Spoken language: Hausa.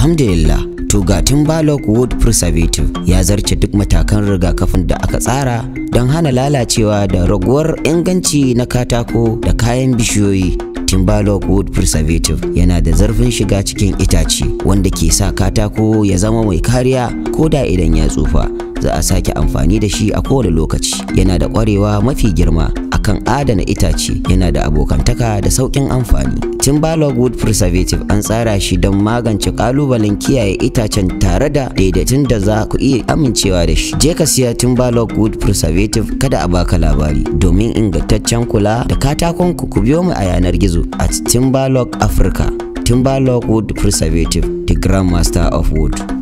alhamdulillah to ga timberlake wood preservative ya zarce duk matakan rigakafin da aka tsara don hana lalacewa da raguwar inganci na katako da kayan bishiyoyi Timberlake Wood Preservative yana da zarfin shiga cikin itace wanda ke sa katako ya zama mai kariya ko da idan ya tsufa. Za a sake amfani da shi a kowane lokaci. Yana da ƙwarewa mafi girma akan adana itace, yana da abokantaka da sauƙin amfani. Timberlake Wood Preservative an tsara shi don magance ƙalubalen kiyaye itacen tare da daidaitun da za ku iya amincewa da shi. Je ka siya Timberlake Wood Preservative kada a baka labari domin ingantaccen kula da katakon ku ku biyo mu a yanar gizo at Timberlake Africa. Timberlake Wood Preservative, the Grandmaster of Wood.